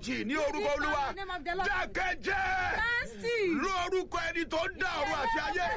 ìjì ní orúkọ Speak olúwa in the name of the Lord. dákẹ́jẹ́ Nasty. lórúkọ ẹni tó dá ọ̀run àti ayé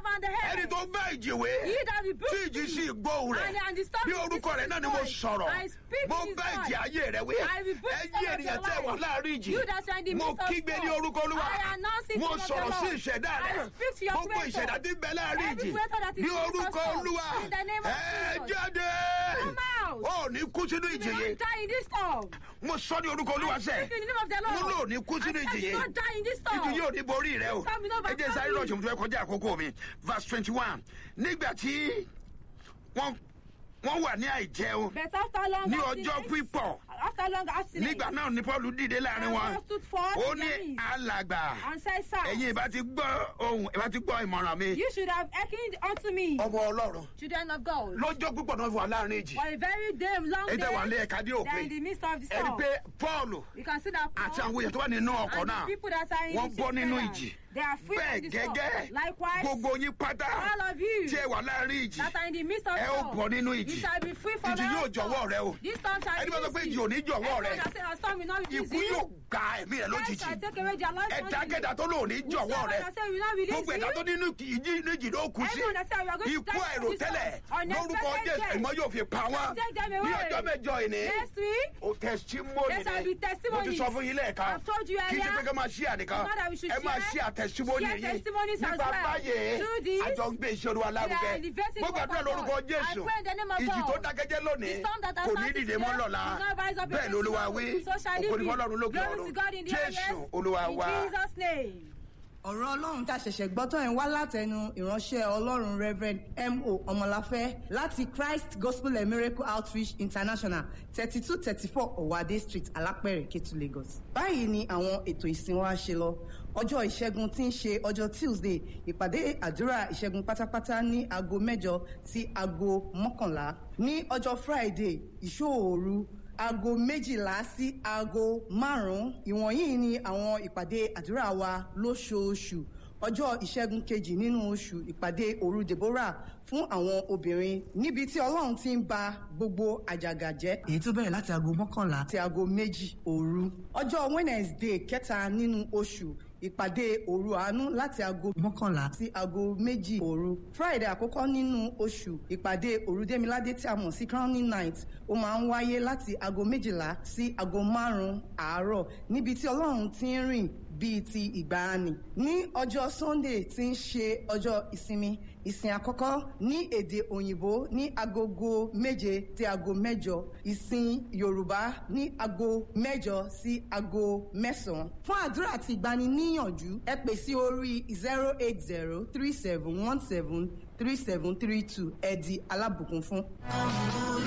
ẹni tó bá ìjì wé He that rebuked tí ìjì sì gbóhùn rẹ̀ and and disturbed bí his orúkọ rẹ̀ náà ni mo voice. sọ̀rọ̀ I speak mo in his bá ìjì voice. ayé rẹ̀ wé I rebuke ẹyí some of ènìyàn your tẹ́ wà life. láàrin ìjì You that are in the mo midst of kígbe ní storm. orúkọ olúwa I announce it mo in the name of sọ̀rọ̀ the sí Lord. ìṣẹ̀dá I rẹ̀ speak to your gbogbo creator. ìṣẹ̀dá tí ń bẹ láàrin Every ìjì creator that is ní in the midst of orúkọ storm. olúwa In the name of ẹ Jesus. jáde Come out. ó ní kú sínú You ìjì will yìí not die in this storm. mo sọ ní orúkọ olúwa sẹ́ Speak in the name of the Lord. mo lò ní kú sínú I ìjì said you yìí will not die in this storm. ìjì yóò ní borí rẹ o Come, no, ẹ jẹ́ sáré come. lọ́ọ̀ṣẹ̀ mo fẹ́ kọjá àkókò mi verse twenty one nígbà tí wọ́n wọ́n wà ní àìjẹun But after long ní ọjọ́ abstinence- pípọ̀ After long abstinence. nígbà náà ni paul dìde láàrin And wọn Paul stood forth ó in ní their midst alàgbà And said, Sir, ẹ̀yin ìbá ti gbọ́ ohun ìbá ti gbọ́ ìmọ̀ràn mi you should have hearkened unto me, ọmọ ọlọ́run children of God. lọ́jọ́ púpọ̀ náà wà láàrin ìjì For a very day, long ẹ day, tẹ́ wà lé ẹ̀ka dé they are in òpin the midst of the ẹni storm. pé paul You can see that àti Paul àwọn èèyàn tó wà nínú ọkọ̀ and náà the people that are in wọ́n the bọ́ nínú shipyard, ìjì They are free bẹ́ẹ̀ from the storm. gẹ́gẹ́ Likewise, gbogbo yín pátá all of you tí ẹ wà láàrin ìjì that are in the midst of ẹ ó storm, bọ́ nínú you ìjì shall be free from ìjì all yóò jọ̀wọ́ storm. rẹ o This storm shall ẹni bá sọ pé release ìjì you. ò ní jọ̀wọ́ rẹ Everyone that say a storm will not release ikú you. yóò gba ẹ̀mí rẹ Death lójijì shall take away their life ẹ̀dákẹ́dá tó lò ní suddenly. jọ̀wọ́ Whosoever rẹ that say will not release gbogbo ẹ̀dá you, tó nínú ìjì ní ìjì ló kú sí Everyone that say we are going to ikú die from this àìròtẹ́lẹ̀ storm, lórúkọ unexpected jésù death. ìmọ̀ yóò fi pa wọ́n Take them ní away. ọjọ́ mẹ́jọ ìní Next week, o testimony There shall ni be mo ti testimonies. sọ fún yín lẹ́ẹ̀kan I've told you kì í ṣe earlier. pé ká máa ṣí ànìkan It's not that we should ẹ máa ṣí share. àtẹ̀símọ́nì Share yín testimonies as nípa well. báyìí Do this. àjọ ń gbé iṣẹ́ olúwa lárugẹ We are elevating mo the gbàdúrà word of lórúkọ God. jésù I pray in the name of ìjì tó God. dákẹ́jẹ́ lónìí The storm that has kò ní started dìde today mọ́ lọ́la will not rise up bẹ́ẹ̀ against lolúwa you. wí So shall it ògo ni be. fọlọ́run lókè Glory ọ̀run to God in the jésù highest. olúwa In wa. Jesus' name. ọ̀rọ̀ ọlọ́run tá a ṣẹ̀ṣẹ̀ gbọ́ tán ẹ̀ wá látẹnu ìránṣẹ́ ọlọ́run reverend mo ọmọláfẹ́ láti christ gospel and miracle outreach international thirty two thirty four ọ̀wádé street alápẹ̀rẹ̀ kétu lagos. báyìí ni àwọn ètò ìsìn wa ṣe lọ ọjọ́ ìṣẹ́gun tí ń ṣe ọjọ́ tuesday ìpàdé àdúrà ìṣẹ́gun pátápátá ní aago mẹ́jọ sí aago mọ́kànlá ní ọjọ́ friday ìṣòòru aago méjìlá sí aago márùn-ún ìwọ̀nyí ni àwọn ìpàdé àdúrà wa lóṣooṣù ọjọ́ ìṣẹ́gun kejì nínú oṣù ìpàdé òru deborah fún àwọn obìnrin níbi tí ọlọ́run ti ń ba gbogbo àjàgà jẹ́. èyí tó bẹ̀rẹ̀ láti aago mọ́kànlá àti aago méjì òru ọjọ́ wednesday kẹta nínú oṣù ìpàdé òru àánú láti aago mọ́kànlá sí aago méjì òru friday àkọ́kọ́ nínú oṣù ìpàdé òru démiládé tí a mọ̀ sí crowning night ó máa ń wáyé láti aago méjìlá sí aago márùn-ún àárọ̀ níbi tí ọlọ́run ti ń rìn bíi ti ìgbàanì ní ọjọ́ sunday tí ń ṣe ọjọ́ ìsinmi ìsìn àkọ́kọ́ ní èdè òyìnbó ní agogo méje sí aago mẹ́jọ ìsìn yorùbá ní aago mẹ́jọ sí aago mẹ́sàn-án fún àdúrà àti ìgbaniníyànjú ẹ pè sí orí zero eight zero three seven one seven three seven three two ẹ di alábùkún fún.